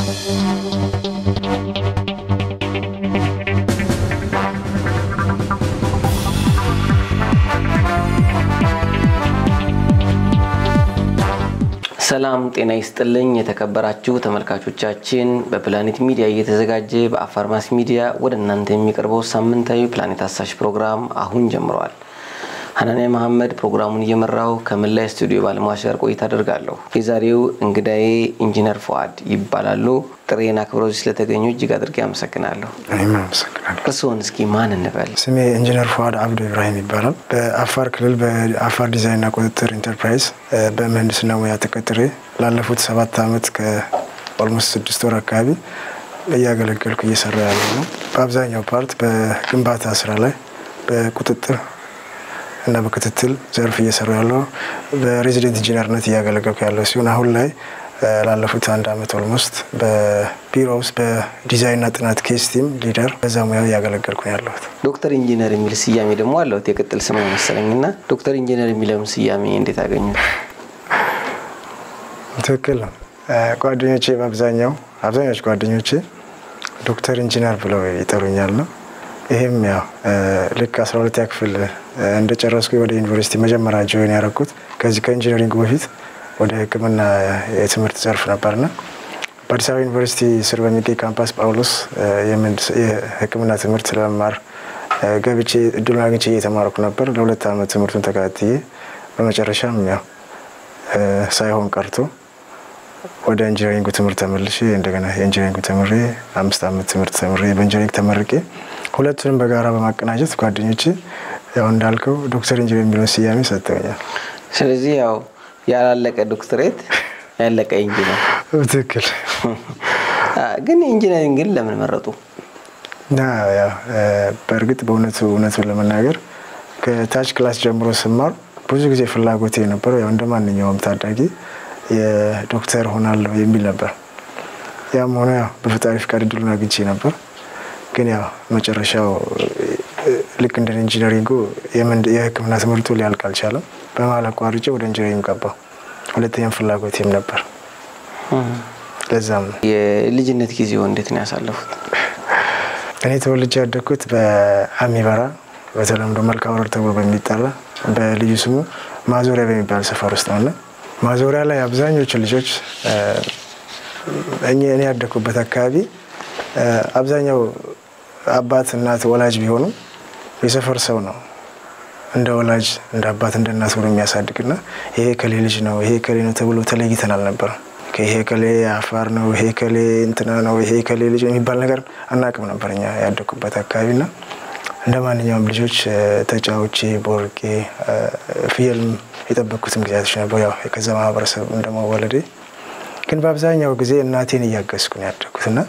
ሰላም ጤና ይስጥልኝ የተከበራችሁ ተመልካቾቻችን፣ በፕላኔት ሚዲያ እየተዘጋጀ በአፋር ማስ ሚዲያ ወደ እናንተ የሚቀርበው ሳምንታዊ ፕላኔት አሳሽ ፕሮግራም አሁን ጀምረዋል። ሀናንያ መሐመድ ፕሮግራሙን እየመራው ከመላ ስቱዲዮ ባለሙያዎች ጋር ቆይታ አደርጋለሁ። የዛሬው እንግዳዬ ኢንጂነር ፉአድ ይባላሉ። ጥሬን አክብረው ስለተገኙ እጅግ አድርጌ አመሰግናለሁ። እኔም አመሰግናለሁ። እርስዎን እስኪ ማን እንበል? ስሜ ኢንጂነር ፉአድ አብዱ ኢብራሂም ይባላል። በአፋር ክልል በአፋር ዲዛይንና ቁጥጥር ኢንተርፕራይዝ በምህንድስና ሙያ ተቀጥሬ ላለፉት ሰባት ዓመት ከኦልሞስት ስድስት ወር አካባቢ እያገለገልኩ እየሰራ ያለ ነው። በአብዛኛው ፓርት በግንባታ ስራ ላይ በቁጥጥር እና በክትትል ዘርፍ እየሰሩ ያለው በሬዚደንት ኢንጂነርነት እያገለገልኩ ያለው ሲሆን አሁን ላይ ላለፉት አንድ አመት ኦልሞስት በቢሮ ውስጥ በዲዛይንና ጥናት ኬስ ቲም ሊደር በዛ ሙያ እያገለገልኩ ነው ያለሁት። ዶክተር ኢንጂነር የሚል ስያሜ ደግሞ አለሁት የቅጥል ስም ነው መሰለኝ እና ዶክተር ኢንጂነር የሚለውን ስያሜ እንዴት አገኙት? ትክክል ነው። ጓደኞቼ በአብዛኛው አብዛኞቹ ጓደኞቼ ዶክተር ኢንጂነር ብለው ይጠሩኛል ነው ይህም ያው ልክ አስራ ሁለተኛ ክፍል እንደጨረስኩ ወደ ዩኒቨርሲቲ መጀመሪያ ጆይን ያደረኩት ከዚህ ከኢንጂነሪንግ በፊት ወደ ሕክምና የትምህርት ዘርፍ ነበርና በአዲስ አበባ ዩኒቨርሲቲ ስር በሚገኝ ካምፓስ ጳውሎስ የሕክምና ትምህርት ለመማር ገብቼ እድሉን አግኝቼ እየተማርኩ ነበር። ለሁለት ዓመት ትምህርቱን ተከታትዬ በመጨረሻም ያው ሳይሆን ቀርቶ ወደ ኢንጂነሪንጉ ትምህርት ተመልሼ እንደገና የኢንጂነሪንጉ ተምሬ አምስት ዓመት ትምህርት ተምሬ በኢንጂነሪንግ ተመርቄ ሁለቱንም በጋራ በማቀናጀት ጓደኞቼ ያው እንዳልከው ዶክተር ኢንጂነር የሚለውን ስያሜ ሰጥተውኛል። ስለዚህ ያው ያላለቀ ዶክትሬት ያለቀ ኢንጂነር። ትክክል። ግን ኢንጂነሪንግን ለምን መረጡ? እና ያው በእርግጥ በእውነቱ እውነቱን ለመናገር ከታች ክላስ ጀምሮ ስማር ብዙ ጊዜ ፍላጎቴ የነበረው ያው እንደ ማንኛውም ታዳጊ የዶክተር ሆናለሁ የሚል ነበር። ያም ሆነ ያው በፈጣሪ ፍቃድ እድሉን አግኝቼ ነበር። ግን ያው መጨረሻው ልክ እንደ ኢንጂነሪንጉ የሕክምና ትምህርቱ ሊያልቅ አልቻለም። በመሀል አቋርጬ ወደ ኢንጂነሪንግ ገባሁ። ሁለተኛም ፍላጎቴም ነበር። ለዛም ነው የልጅነት ጊዜው እንዴት ነው ያሳለፉት? እኔ ተወልጄ ያደግኩት በአሚበራ በተለምዶ መልካ ወረር ተብሎ በሚጠራ በልዩ ስሙ ማዞሪያ በሚባል ሰፈር ውስጥ ነውና ማዞሪያ ላይ አብዛኞቹ ልጆች እኔ ያደግኩበት አካባቢ አብዛኛው አባት እናት ወላጅ ቢሆኑ የሰፈር ሰው ነው እንደ ወላጅ እንደ አባት እንደ እናት ሆኖ የሚያሳድግና ይሄ ከሌ ልጅ ነው ይሄ ከሌ ነው ተብሎ ተለይተን አልነበረም። ይሄ ከሌ አፋር ነው ይሄ ከሌ እንትና ነው ይሄ ከሌ ልጅ የሚባል ነገር አናቅም ነበር እኛ ያደግኩበት አካባቢና እንደ ማንኛውም ልጆች ተጫውቼ ቦርቄ ፍየልም የጠበቅኩትም ጊዜያቶች ነበሩ። ያው ከዛ ማህበረሰብ እንደመወለዴ ግን በአብዛኛው ጊዜ እናቴን እያገዝኩ ነው ያደግኩት እና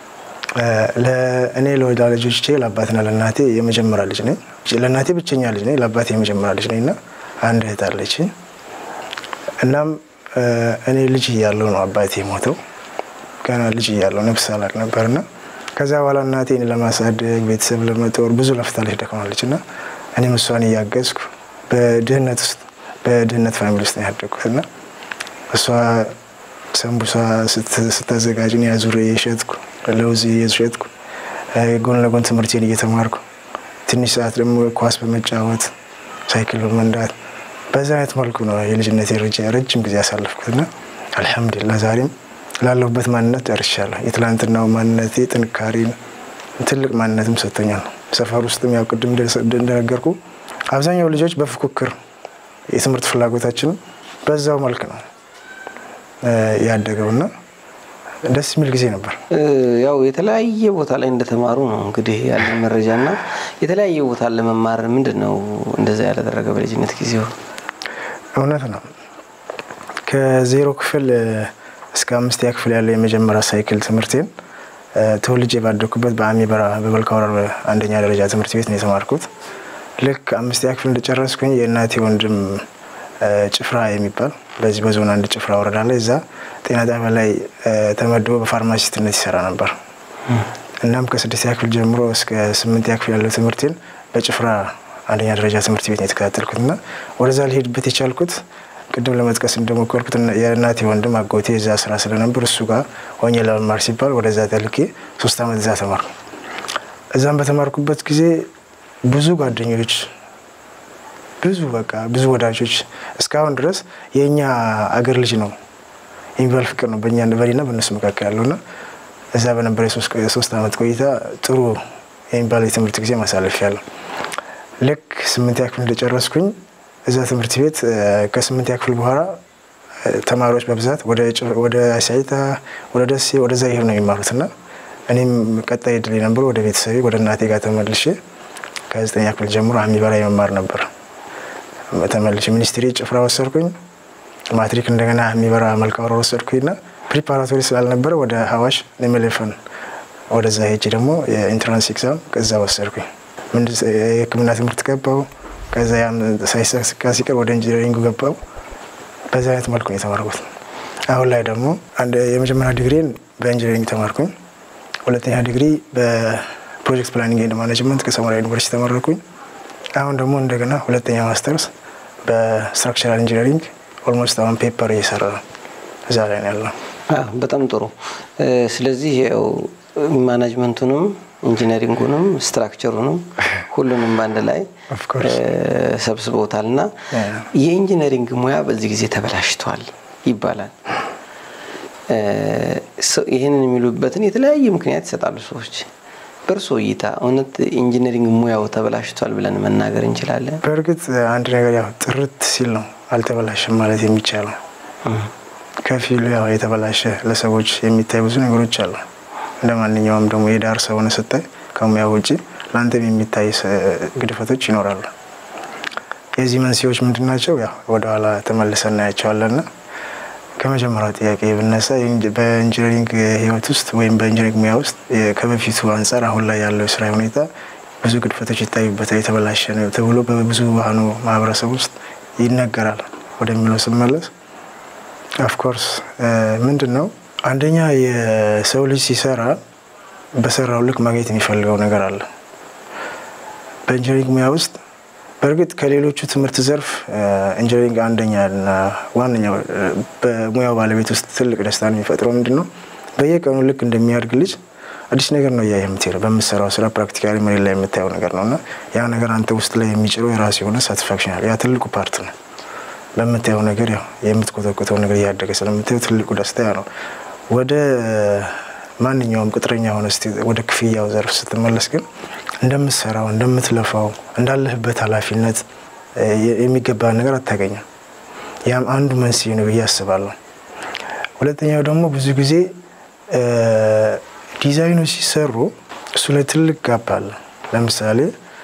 ለእኔ ለወላጆቼ ለአባትና ለእናቴ የመጀመሪያ ልጅ ነኝ። ለእናቴ ብቸኛ ልጅ ነኝ፣ ለአባቴ የመጀመሪያ ልጅ ነኝ እና አንድ እህት አለች። እናም እኔ ልጅ እያለሁ ነው አባቴ ሞተው። ገና ልጅ እያለሁ ነፍስ አላቅ ነበርና ከዛ በኋላ እናቴን ለማሳደግ ቤተሰብ ለመጦር ብዙ ለፍታለች፣ ደክማለች እና እኔም እሷን እያገዝኩ በድህነት ውስጥ በድህነት ፋሚሊ ውስጥ ነው ያደግኩት እና እሷ ሰንቡሳ ስታዘጋጅ እኔ አዙሬ እየሸጥኩ ለውዝ እየሸጥኩ ጎን ለጎን ትምህርቴን እየተማርኩ ትንሽ ሰዓት ደግሞ ኳስ በመጫወት ሳይክል በመንዳት በዛ አይነት መልኩ ነው የልጅነት ረጅም ጊዜ ያሳለፍኩት እና አልሐምዱሊላህ ዛሬም ላለሁበት ማንነት ደርሻለሁ። የትላንትናው ማንነቴ ጥንካሬን ትልቅ ማንነትም ሰጥቶኛል። ሰፈር ውስጥም ያው ቅድም እንደነገርኩ አብዛኛው ልጆች በፉክክር የትምህርት ፍላጎታችን በዛው መልክ ነው ያደገውና ደስ የሚል ጊዜ ነበር። ያው የተለያየ ቦታ ላይ እንደተማሩ ነው እንግዲህ ያለን መረጃ እና የተለያየ ቦታ ለመማር ምንድን ነው እንደዛ ያላደረገ በልጅነት ጊዜው? እውነት ነው ከዜሮ ክፍል እስከ አምስተኛ ክፍል ያለው የመጀመሪያ ሳይክል ትምህርቴን ተወልጄ ባደኩበት በአሚበራ በመልካ ወረር አንደኛ ደረጃ ትምህርት ቤት ነው የተማርኩት። ልክ አምስተኛ ክፍል እንደጨረስኩኝ የእናቴ ወንድም ጭፍራ የሚባል በዚህ በዞን አንድ ጭፍራ ወረዳ ላይ እዛ ጤና ጣቢያ ላይ ተመድቦ በፋርማሲስትነት ይሰራ ነበር። እናም ከስድስተኛ ክፍል ጀምሮ እስከ ስምንተኛ ክፍል ያለው ትምህርቴን በጭፍራ አንደኛ ደረጃ ትምህርት ቤት ነው የተከታተልኩት እና ወደዛ ሊሄድበት የቻልኩት ቅድም ለመጥቀስ እንደሞከርኩት የእናቴ ወንድም አጎቴ እዛ ስራ ስለነበር እሱ ጋር ሆኜ ለመማር ሲባል ወደዛ ተልኬ ሶስት ዓመት እዛ ተማርኩ። እዛም በተማርኩበት ጊዜ ብዙ ጓደኞች፣ ብዙ በቃ ብዙ ወዳጆች እስካሁን ድረስ የእኛ አገር ልጅ ነው የሚባል ፍቅር ነው በእኛ በኔና በእነሱ መካከል ያለውና እዛ በነበረ የሶስት ዓመት ቆይታ ጥሩ የሚባል የትምህርት ጊዜ ማሳለፍ ያለው ልክ ስምንተኛ ክፍል እንደጨረስኩኝ እዛ ትምህርት ቤት ከስምንተኛ ክፍል በኋላ ተማሪዎች በብዛት ወደ አሳይታ፣ ወደ ደሴ፣ ወደዛ ይሄዱ ነው የሚማሩት እና እኔም ቀጣይ እድል የነበረው ወደ ቤተሰቤ ወደ እናቴ ጋር ተመልሼ ከዘጠኛ ክፍል ጀምሮ አሚበራ የመማር ነበር። ተመልሼ ሚኒስትሪ ጭፍራ ወሰድኩኝ። ማትሪክ እንደገና የሚበራ መልካ ወረር ወሰድኩኝና ፕሪፓራቶሪ ስላልነበረ ወደ ሀዋሽ ኔሜሌፈን ወደዛ ሄጄ ደግሞ የኢንትራንስ ኤግዛም ከዛ ወሰድኩኝ። የሕክምና ትምህርት ገባው። ከዛ ያም ሳይሳካ ሲቀር ወደ ኢንጂነሪንጉ ገባው። በዛ አይነት መልኩ ነው የተማርኩት። አሁን ላይ ደግሞ የመጀመሪያ ዲግሪን በኢንጂነሪንግ ተማርኩኝ። ሁለተኛ ዲግሪ በፕሮጀክት ፕላኒንግ ኤንድ ማኔጅመንት ከሰመራ ዩኒቨርሲቲ ተመረኩኝ። አሁን ደግሞ እንደገና ሁለተኛ ማስተርስ በስትራክቸራል ኢንጂነሪንግ ኦልሞስት አሁን ፔፐር እየሰራ ነው። እዛ ላይ ነው ያለው። በጣም ጥሩ። ስለዚህ ማናጅመንቱንም ኢንጂነሪንጉንም ስትራክቸሩንም ሁሉንም በአንድ ላይ ሰብስበውታል እና የኢንጂነሪንግ ሙያ በዚህ ጊዜ ተበላሽቷል ይባላል። ይህንን የሚሉበትን የተለያየ ምክንያት ይሰጣሉ ሰዎች። በእርሶ እይታ እውነት ኢንጂነሪንግ ሙያው ተበላሽቷል ብለን መናገር እንችላለን? በእርግጥ አንድ ነገር ያው ጥርት ሲል ነው አልተበላሸም ማለት የሚቻለው። ከፊሉ ያው የተበላሸ ለሰዎች የሚታይ ብዙ ነገሮች አሉ። እንደ ማንኛውም ደግሞ የዳር ሰው ሆነ ስታይ ከሙያው ውጭ ለአንተም የሚታይ ግድፈቶች ይኖራሉ። የዚህ መንስኤዎች ምንድን ናቸው? ያው ወደኋላ ተመልሰን እናያቸዋለንና ከመጀመሪያው ጥያቄ ብነሳ በኢንጂነሪንግ ሕይወት ውስጥ ወይም በኢንጂነሪንግ ሙያ ውስጥ ከበፊቱ አንጻር አሁን ላይ ያለው የስራ ሁኔታ ብዙ ግድፈቶች ይታዩበታል፣ የተበላሸ ነው ተብሎ በብዙሃኑ ማህበረሰብ ውስጥ ይነገራል ወደሚለው ስመለስ ኦፍኮርስ ምንድን ነው አንደኛ የሰው ልጅ ሲሰራ በሰራው ልክ ማግኘት የሚፈልገው ነገር አለ። በኢንጂነሪንግ ሙያ ውስጥ በእርግጥ ከሌሎቹ ትምህርት ዘርፍ ኢንጂነሪንግ አንደኛና ዋነኛው በሙያው ባለቤት ውስጥ ትልቅ ደስታን የሚፈጥረው ምንድን ነው? በየቀኑ ልክ እንደሚያድግ ልጅ አዲስ ነገር ነው እያየህ የምትሄደው። በምትሰራው ስራ ፕራክቲካሊ መሬት ላይ የምታየው ነገር ነው እና ያ ነገር አንተ ውስጥ ላይ የሚጭረው የራሱ የሆነ ሳቲስፋክሽን አለ። ያ ትልቁ ፓርት ነው። በምታየው ነገር ያው የምትኮተኮተው ነገር እያደገ ስለምታየው ትልቁ ደስታ ያ ነው። ወደ ማንኛውም ቅጥረኛ ሆነ ወደ ክፍያው ዘርፍ ስትመለስ ግን እንደምትሰራው እንደምትለፋው እንዳለህበት ኃላፊነት የሚገባ ነገር አታገኝም። ያም አንዱ መንስኤ ነው ብዬ አስባለሁ። ሁለተኛው ደግሞ ብዙ ጊዜ ዲዛይኖች ሲሰሩ እሱ ላይ ትልቅ ጋፕ አለ። ለምሳሌ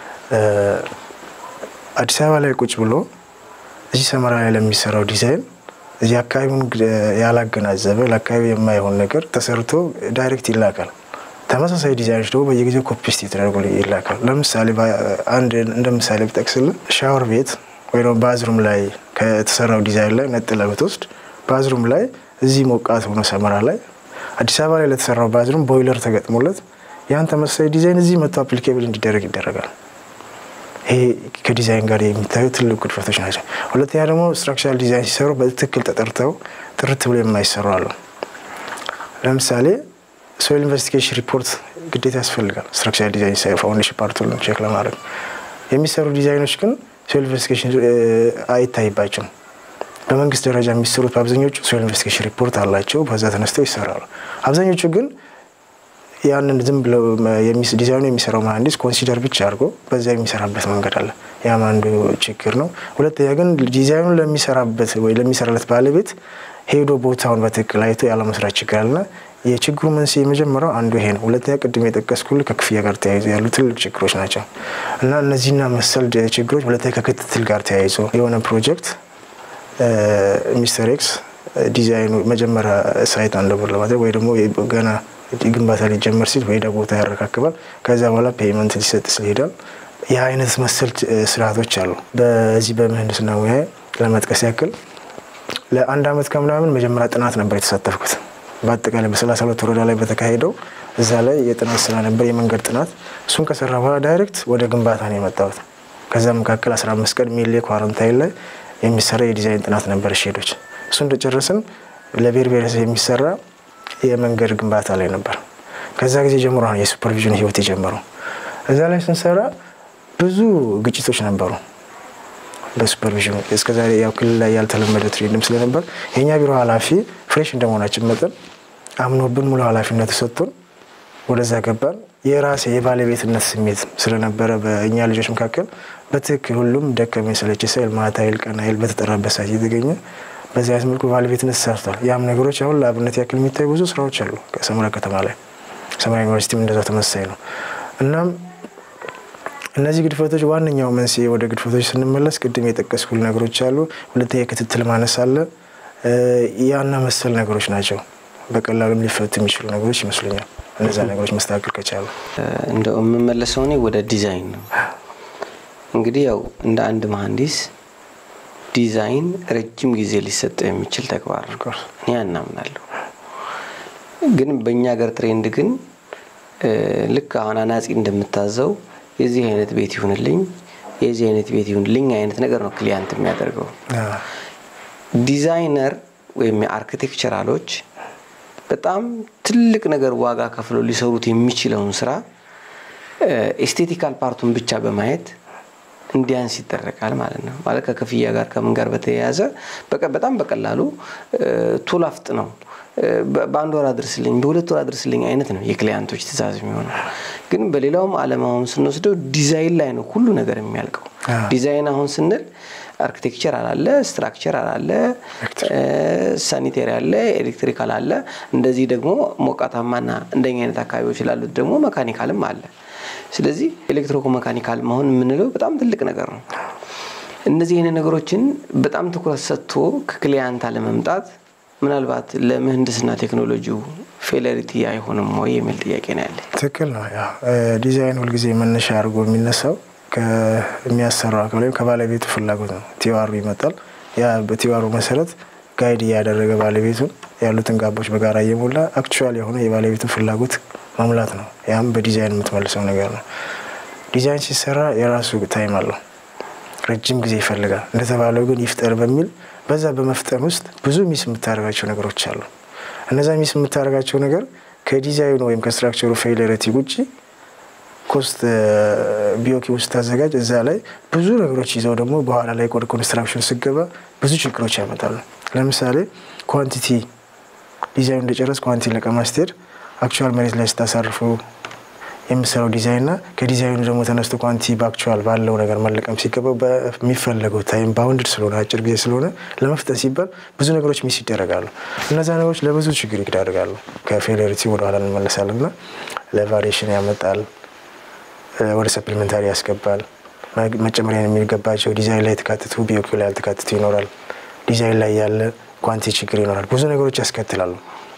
አዲስ አበባ ላይ ቁጭ ብሎ እዚህ ሰመራ ላይ ለሚሰራው ዲዛይን እዚህ አካባቢውን ያላገናዘበ ለአካባቢ የማይሆን ነገር ተሰርቶ ዳይሬክት ይላካል። ተመሳሳይ ዲዛይኖች ደግሞ በየጊዜው ኮፒስት የተደረጉ ይላካል። ለምሳሌ አንድ እንደ ምሳሌ ብጠቅስልን ሻወር ቤት ወይ ደግሞ ባዝሩም ላይ ከተሰራው ዲዛይን ላይ ነጥለ ብትወስድ ባዝሩም ላይ እዚህ ሞቃት ሆኖ ሰመራ ላይ አዲስ አበባ ላይ ለተሰራው ባዝሩም ቦይለር ተገጥሞለት ያን ተመሳሳይ ዲዛይን እዚህ መቶ አፕሊኬብል እንዲደረግ ይደረጋል። ይሄ ከዲዛይን ጋር የሚታዩ ትልቅ ግድፈቶች ናቸው። ሁለተኛ ደግሞ ስትራክቸራል ዲዛይን ሲሰሩ በትክክል ተጠርተው ጥርት ብሎ የማይሰሩ አሉ። ለምሳሌ ሶይል ኢንቨስቲጌሽን ሪፖርት ግዴታ ያስፈልጋል። ስትራክቸራል ዲዛይን ሲሰሩ ፋውንዴሽን ፓርቱን ቼክ ለማድረግ የሚሰሩ ዲዛይኖች ግን ሶይል ኢንቨስቲጌሽን አይታይባቸውም። በመንግስት ደረጃ የሚሰሩት በአብዛኞቹ ሶይል ኢንቨስቲጌሽን ሪፖርት አላቸው። በዛ ተነስተው ይሰራሉ። አብዛኞቹ ግን ያንን ዝም ብለው ዲዛይኑ የሚሰራው መሀንዲስ ኮንሲደር ብቻ አድርጎ በዛ የሚሰራበት መንገድ አለ። ያም አንዱ ችግር ነው። ሁለተኛ ግን ዲዛይኑን ለሚሰራበት ወይ ለሚሰራለት ባለቤት ሄዶ ቦታውን በትክክል አይቶ ያለመስራት ችግር አለና የችግሩ መንስኤ የመጀመሪያው አንዱ ይሄ ነው። ሁለተኛ ቅድም የጠቀስኩልህ ከክፍያ ጋር ተያይዞ ያሉ ትልቅ ችግሮች ናቸው እና እነዚህና መሰል ችግሮች ሁለተኛ ከክትትል ጋር ተያይዞ የሆነ ፕሮጀክት ሚስተር ኤክስ ዲዛይኑ መጀመሪያ ሳይት አንደብር ለማድረግ ወይ ደግሞ ገና ግንባታ ሊጀመር ሲል ወደ ቦታ ያረካክባል። ከዚያ በኋላ ፔይመንት ሊሰጥ ስል ይሄዳል። ይህ አይነት መሰል ስርዓቶች አሉ። በዚህ በምህንድስና ሙያ ለመጥቀስ ያክል ለአንድ አመት ከምናምን መጀመሪያ ጥናት ነበር የተሳተፍኩት። በአጠቃላይ በሰላሳ ሁለት ወረዳ ላይ በተካሄደው እዛ ላይ የጥናት ስራ ነበር፣ የመንገድ ጥናት። እሱን ከሰራ በኋላ ዳይሬክት ወደ ግንባታ ነው የመጣሁት። ከዛ መካከል 15 ቀን ሚሌ ኳረንታይን ላይ የሚሰራ የዲዛይን ጥናት ነበር ሼዶች። እሱ እንደጨረስን ለብሔር ብሔረሰብ የሚሰራ የመንገድ ግንባታ ላይ ነበር። ከዛ ጊዜ ጀምሮ ነው የሱፐርቪዥን ህይወት የጀመረው። እዛ ላይ ስንሰራ ብዙ ግጭቶች ነበሩ። በሱፐርቪዥን እስከዛሬ ያው ክልል ላይ ያልተለመደ ትሬድም ስለነበር የእኛ ቢሮ ኃላፊ ፍሬሽ እንደመሆናችን መጠን አምኖብን ሙሉ ኃላፊነት ሰጥቶን ወደዛ ገባን። የራሴ የባለቤትነት ስሜት ስለነበረ በእኛ ልጆች መካከል በትክክል ሁሉም ደከመኝ ሰለቸኝ ሳይል ማታ ይል ቀን ይል በተጠራበት ሰዓት እየተገኘ በዚህ አይነት መልኩ ባለቤትነት ተሰርቷል። ያም ነገሮች አሁን ለአብነት ያክል የሚታዩ ብዙ ስራዎች አሉ። ሰመራ ከተማ ላይ ሰመራ ዩኒቨርሲቲም እንደዛው ተመሳሳይ ነው። እናም እነዚህ ግድፈቶች ዋነኛው መንስኤ ወደ ግድፈቶች ስንመለስ ቅድም የጠቀስኩል ነገሮች አሉ። ሁለተኛ የክትትል ማነስ አለ። ያና መሰል ነገሮች ናቸው። በቀላሉም ሊፈቱ የሚችሉ ነገሮች ይመስሉኛል። እነዛ ነገሮች መስተካከል ከቻሉ እንደው የምመለሰው እኔ ወደ ዲዛይን ነው። እንግዲህ ያው እንደ አንድ መሀንዲስ ዲዛይን ረጅም ጊዜ ሊሰጠው የሚችል ተግባር ነው። እኔ አናምናለሁ። ግን በእኛ ሀገር ትሬንድ ግን ልክ አሁን አናጺ እንደምታዘው የዚህ አይነት ቤት ይሁንልኝ፣ የዚህ አይነት ቤት ይሁንልኝ አይነት ነገር ነው ክሊያንት የሚያደርገው። ዲዛይነር ወይም የአርክቴክቸራሎች በጣም ትልቅ ነገር ዋጋ ከፍለው ሊሰሩት የሚችለውን ስራ ኤስቴቲካል ፓርቱን ብቻ በማየት እንዲያንስ ይደረጋል ማለት ነው። ማለት ከክፍያ ጋር ከምን ጋር በተያያዘ በጣም በቀላሉ ቶሎ አፍጥ ነው በአንድ ወር አድርስልኝ፣ በሁለት ወር አድርስልኝ አይነት ነው የክሊያንቶች ትእዛዝ የሚሆነው። ግን በሌላውም ዓለም አሁን ስንወስደው ዲዛይን ላይ ነው ሁሉ ነገር የሚያልቀው። ዲዛይን አሁን ስንል አርኪቴክቸር አላለ፣ ስትራክቸር አላለ፣ ሳኒቴሪ አለ፣ ኤሌክትሪካል አለ። እንደዚህ ደግሞ ሞቃታማና እንደኛ አይነት አካባቢዎች ላሉት ደግሞ መካኒካልም አለ። ስለዚህ ኤሌክትሮኮ መካኒካል መሆን የምንለው በጣም ትልቅ ነገር ነው። እነዚህ አይነት ነገሮችን በጣም ትኩረት ሰጥቶ ከክሊያንት አለመምጣት ምናልባት ለምህንድስና ቴክኖሎጂው ፌለሪቲ አይሆንም ወይ የሚል ጥያቄ ነው ያለ። ትክክል ነው። ዲዛይን ሁልጊዜ መነሻ አድርጎ የሚነሳው ከሚያሰራው አካል ወይም ከባለቤቱ ፍላጎት ነው። ቲዋሩ ይመጣል። ያ በቲዋሩ መሰረት ጋይድ እያደረገ ባለቤቱን ያሉትን ጋቦች በጋራ እየሞላ አክቹዋል የሆነ የባለቤቱን ፍላጎት መሙላት ነው። ያም በዲዛይን የምትመልሰው ነገር ነው። ዲዛይን ሲሰራ የራሱ ታይም አለው፣ ረጅም ጊዜ ይፈልጋል። እንደተባለው ግን ይፍጠር በሚል በዛ በመፍጠን ውስጥ ብዙ ሚስ የምታደርጋቸው ነገሮች አሉ። እነዛ ሚስ የምታደርጋቸው ነገር ከዲዛይኑ ወይም ከስትራክቸሩ ፌይለሪቲ ውጭ ኮስት ቢኦኪ ውስጥ ታዘጋጅ እዛ ላይ ብዙ ነገሮች ይዘው ደግሞ በኋላ ላይ ወደ ኮንስትራክሽን ስገባ ብዙ ችግሮች ያመጣሉ። ለምሳሌ ኳንቲቲ ዲዛይኑ እንደጨረስ ኳንቲቲ ለቀማ ስትሄድ አክቹዋል መሬት ላይ ስታሳርፉ የምሰራው ዲዛይንና ከዲዛይኑ ደግሞ ተነስቶ ኳንቲ በአክቹዋል ባለው ነገር መለቀም ሲገባው በሚፈለገው ታይም ባውንድድ ስለሆነ አጭር ጊዜ ስለሆነ ለመፍጠን ሲባል ብዙ ነገሮች ሚስ ይደረጋሉ። እነዛ ነገሮች ለብዙ ችግር ይዳርጋሉ። ከፌሌሪቲ ወደኋላ እንመለሳለን እና ለቫሪሽን ያመጣል፣ ወደ ሰፕሊመንታሪ ያስገባል። መጨመሪያ የሚገባቸው ዲዛይን ላይ የተካተቱ ቢኦኪ ላይ ያልተካተቱ ይኖራል። ዲዛይን ላይ ያለ ኳንቲ ችግር ይኖራል። ብዙ ነገሮች ያስከትላሉ።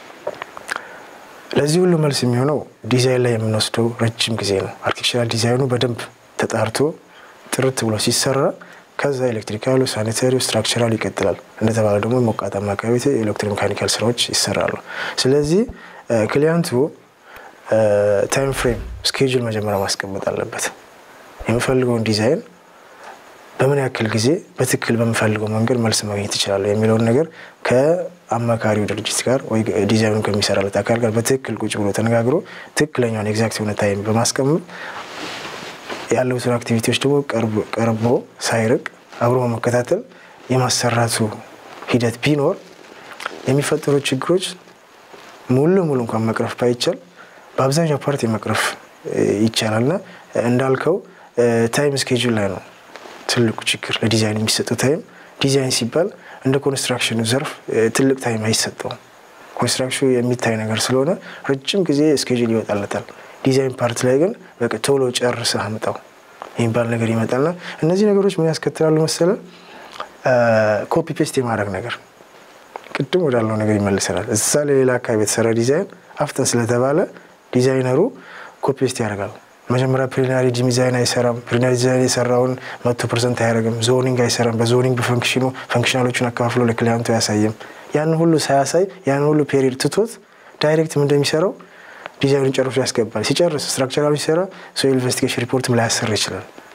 ለዚህ ሁሉ መልስ የሚሆነው ዲዛይን ላይ የምንወስደው ረጅም ጊዜ ነው። አርኪቴክቸራል ዲዛይኑ በደንብ ተጣርቶ ጥርት ብሎ ሲሰራ ከዛ ኤሌክትሪካሉ፣ ሳኒታሪው፣ ስትራክቸራሉ ይቀጥላል። እንደተባለ ደግሞ ሞቃታማ አካባቢ ኤሌክትሮሜካኒካል ስራዎች ይሰራሉ። ስለዚህ ክሊያንቱ ታይም ፍሬም ስኬጁል መጀመሪያ ማስቀመጥ አለበት። የምፈልገውን ዲዛይን በምን ያክል ጊዜ በትክክል በምፈልገው መንገድ መልስ ማግኘት ይችላለሁ የሚለውን ነገር ከአማካሪው ድርጅት ጋር ወይ ዲዛይኑ ከሚሰራለት አካል ጋር በትክክል ቁጭ ብሎ ተነጋግሮ ትክክለኛውን ኤግዛክት የሆነ ታይም በማስቀመጥ ያለውትን አክቲቪቲዎች ደግሞ ቀርቦ ሳይርቅ አብሮ በመከታተል የማሰራቱ ሂደት ቢኖር የሚፈጠሩ ችግሮች ሙሉ ለሙሉ እንኳን መቅረፍ ባይቻል በአብዛኛው ፓርቲ መቅረፍ ይቻላል እና እንዳልከው ታይም ስኬጁል ላይ ነው ትልቁ ችግር። ለዲዛይን የሚሰጠው ታይም ዲዛይን ሲባል እንደ ኮንስትራክሽኑ ዘርፍ ትልቅ ታይም አይሰጠውም። ኮንስትራክሽኑ የሚታይ ነገር ስለሆነ ረጅም ጊዜ ስኬጁል ይወጣለታል። ዲዛይን ፓርት ላይ ግን በቃ ቶሎ ጨርሰህ አምጣው የሚባል ነገር ይመጣልና እነዚህ ነገሮች ምን ያስከትላሉ መሰለ ኮፒ ፔስት የማድረግ ነገር ቅድም ወዳለው ነገር ይመልሰናል። እዛ ለሌላ አካባቢ የተሰራ ዲዛይን አፍጠን ስለተባለ ዲዛይነሩ ኮፒ ፔስት ያደርጋል። መጀመሪያ ፕሪሊናሪ ዲዛይን አይሰራም። ፕሪሊናሪ ዲዛይን የሰራውን መቶ ፐርሰንት አያደርግም። ዞኒንግ አይሰራም። በዞኒንግ በፈንክሽኑ ፈንክሽናሎቹን አካፍሎ ለክሊያንቱ አያሳይም። ያንን ሁሉ ሳያሳይ ያንን ሁሉ ፔሪድ ትቶት ዳይሬክት ምን እንደሚሰራው ዲዛይኑን ጨርሶ ያስገባል። ሲጨርስ ስትራክቸራሉ ሲሰራ ሶ ኢንቨስቲጌሽን ሪፖርትም ላያሰራ ይችላል።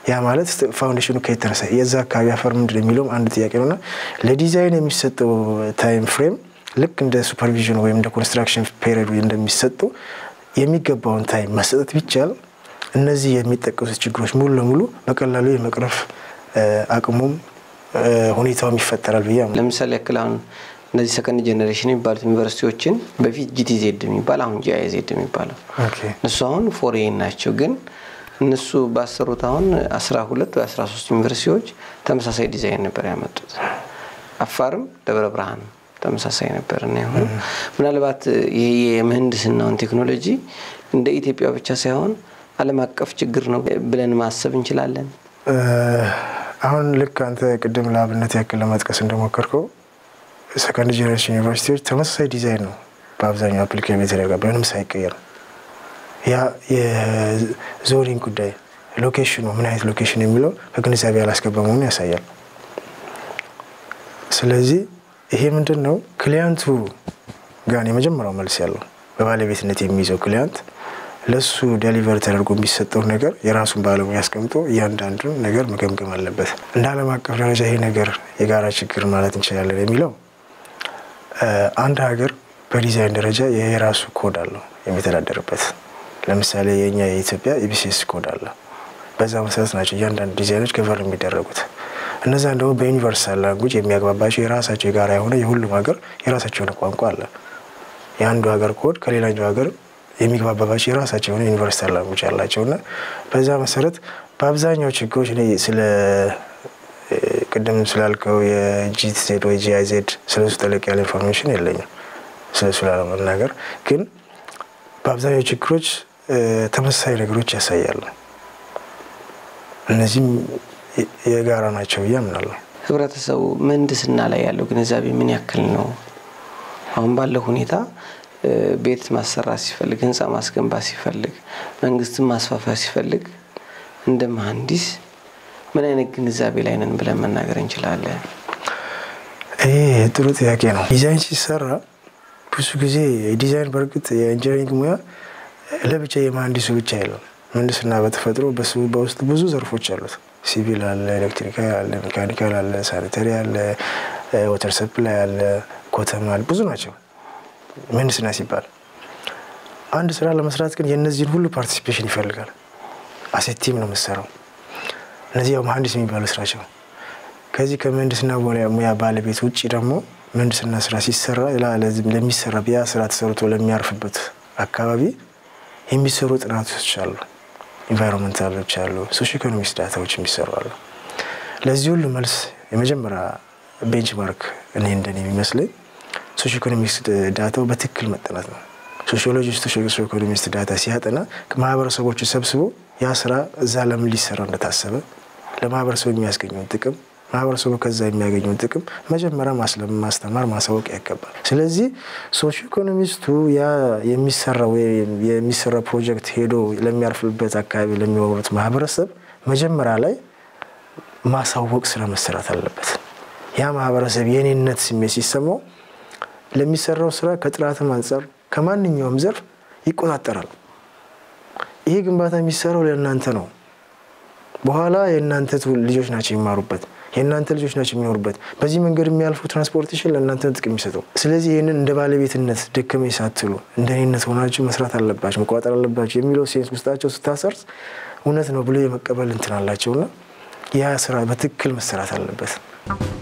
ያ ማለት ፋውንዴሽኑ ከየት ተነሳ፣ የዛ አካባቢ አፈር ምንድን የሚለውም አንድ ጥያቄ ነውና ለዲዛይን የሚሰጠው ታይም ፍሬም ልክ እንደ ሱፐርቪዥን ወይም እንደ ኮንስትራክሽን ፔሪድ እንደሚሰጠው የሚገባውን ታይም መሰጠት ቢቻል እነዚህ የሚጠቀሱት ችግሮች ሙሉ ለሙሉ በቀላሉ የመቅረፍ አቅሙም ሁኔታውም ይፈጠራል ብዬ ለምሳሌ ያክል አሁን እነዚህ ሰከንድ ጀኔሬሽን የሚባሉት ዩኒቨርሲቲዎችን በፊት ጂቲዜድ የሚባል አሁን ጂአይዜድ የሚባለው እነሱ አሁን ፎሬን ናቸው ግን እነሱ ባሰሩት አሁን አስራ ሁለት ወይ አስራ ሶስት ዩኒቨርሲቲዎች ተመሳሳይ ዲዛይን ነበር ያመጡት። አፋርም ደብረ ብርሃን ተመሳሳይ ነበር እና የሆነ ምናልባት ይሄ የምህንድስናውን ቴክኖሎጂ እንደ ኢትዮጵያ ብቻ ሳይሆን ዓለም አቀፍ ችግር ነው ብለን ማሰብ እንችላለን። አሁን ልክ አንተ ቅድም ለአብነት ያክል ለመጥቀስ እንደሞከርከው ሰከንድ ጀኔሬሽን ዩኒቨርሲቲዎች ተመሳሳይ ዲዛይን ነው በአብዛኛው አፕሊኬሽን የተደረገ ምንም ሳይቀየር ያ የዞኒንግ ጉዳይ ሎኬሽኑ ምን አይነት ሎኬሽን የሚለው ከግንዛቤ ያላስገባ መሆኑን ያሳያል። ስለዚህ ይሄ ምንድን ነው ክሊያንቱ ጋር የመጀመሪያው መልስ ያለው በባለቤትነት የሚይዘው ክሊያንት ለሱ ዴሊቨር ተደርጎ የሚሰጠው ነገር የራሱን ባለሙያ አስቀምጦ እያንዳንዱን ነገር መገምገም አለበት። እንደ ዓለም አቀፍ ደረጃ ይሄ ነገር የጋራ ችግር ማለት እንችላለን የሚለው አንድ ሀገር በዲዛይን ደረጃ የራሱ ኮድ አለው የሚተዳደርበት። ለምሳሌ የእኛ የኢትዮጵያ ኢቢሲኤስ ኮድ አለ። በዛ መሰረት ናቸው እያንዳንዱ ዲዛይኖች ገቨር የሚደረጉት። እነዛን ደግሞ በዩኒቨርሳል ላንጉጅ የሚያግባባቸው የራሳቸው የጋራ የሆነ የሁሉም ሀገር የራሳቸው የሆነ ቋንቋ አለ። የአንዱ ሀገር ኮድ ከሌላኛው ሀገር የሚግባባባቸው የራሳቸው የሆነ ዩኒቨርሳል ላንጉጅ አላቸው እና በዛ መሰረት በአብዛኛው ችግሮች እኔ ስለ ቅድም ስላልከው የጂዜድ ወይ ጂአይዜድ ስለሱ ጠለቅ ያለ ኢንፎርሜሽን የለኝም ስለሱ ላለመናገር ግን በአብዛኛው ችግሮች ተመሳሳይ ነገሮች ያሳያሉ። እነዚህም የጋራ ናቸው ብዬ አምናለሁ። ህብረተሰቡ ምህንድስና ላይ ያለው ግንዛቤ ምን ያክል ነው? አሁን ባለው ሁኔታ ቤት ማሰራት ሲፈልግ፣ ህንፃ ማስገንባት ሲፈልግ፣ መንግስትን ማስፋፋት ሲፈልግ እንደ መሀንዲስ ምን አይነት ግንዛቤ ላይ ነን ብለን መናገር እንችላለን? ይህ ጥሩ ጥያቄ ነው። ዲዛይን ሲሰራ ብዙ ጊዜ ዲዛይን በእርግጥ የኢንጂነሪንግ ሙያ ለብቻ የመሀንዲሱ ብቻ የለም። ምህንድስና በተፈጥሮ በውስጥ ብዙ ዘርፎች አሉት። ሲቪል አለ፣ ኤሌክትሪካል አለ፣ ሜካኒካል አለ፣ ሳኒተሪ አለ፣ ወተር ሰፕላይ አለ፣ ኮተም አለ፣ ብዙ ናቸው ምህንድስና ሲባል። አንድ ስራ ለመስራት ግን የእነዚህን ሁሉ ፓርቲሲፔሽን ይፈልጋል። አሴቲም ነው የምሰራው። እነዚህ ያው መሀንዲስ የሚባሉ ስራቸው። ከዚህ ከምህንድስና ሙያ ባለቤት ውጭ ደግሞ ምህንድስና ስራ ሲሰራ ለሚሰራ ያ ስራ ተሰርቶ ለሚያርፍበት አካባቢ የሚሰሩ ጥናቶች አሉ፣ ኢንቫይሮንመንታሎች አሉ፣ ሶሽ ኢኮኖሚክስ ዳታዎች የሚሰሩ አሉ። ለዚህ ሁሉ መልስ የመጀመሪያ ቤንችማርክ እኔ እንደኔ የሚመስለኝ ሶሽ ኢኮኖሚክስ ዳታው በትክክል መጠናት ነው። ሶሺዮሎጂስቱ ሶሽ ኢኮኖሚክስ ዳታ ሲያጠና ማህበረሰቦቹ ሰብስቦ ያ ስራ እዛ ለምን ሊሰራ እንደታሰበ ለማህበረሰቡ የሚያስገኘውን ጥቅም ማህበረሰቡ ከዛ የሚያገኘውን ጥቅም መጀመሪያ ማስተማር ማሳወቅ ያገባል። ስለዚህ ሶሽ ኢኮኖሚስቱ ያ የሚሰራው የሚሰራ ፕሮጀክት ሄዶ ለሚያርፍበት አካባቢ ለሚኖሩት ማህበረሰብ መጀመሪያ ላይ ማሳወቅ ስራ መሰራት አለበት። ያ ማህበረሰብ የኔነት ስሜት ሲሰማው ለሚሰራው ስራ ከጥራትም አንጻር ከማንኛውም ዘርፍ ይቆጣጠራል። ይሄ ግንባታ የሚሰራው ለእናንተ ነው። በኋላ የእናንተ ልጆች ናቸው የሚማሩበት የእናንተ ልጆች ናቸው የሚኖሩበት። በዚህ መንገድ የሚያልፉ ትራንስፖርቴሽን ለእናንተ ጥቅም የሚሰጠው። ስለዚህ ይህንን እንደ ባለቤትነት ደከመኝ ሳትሉ እንደ እኔነት ሆናችሁ መስራት አለባችሁ፣ መቆጣጠር አለባችሁ የሚለው ሴንስ ውስጣቸው ስታሰርጽ እውነት ነው ብሎ የመቀበል እንትን አላቸውና ያ ስራ በትክክል መሰራት አለበት።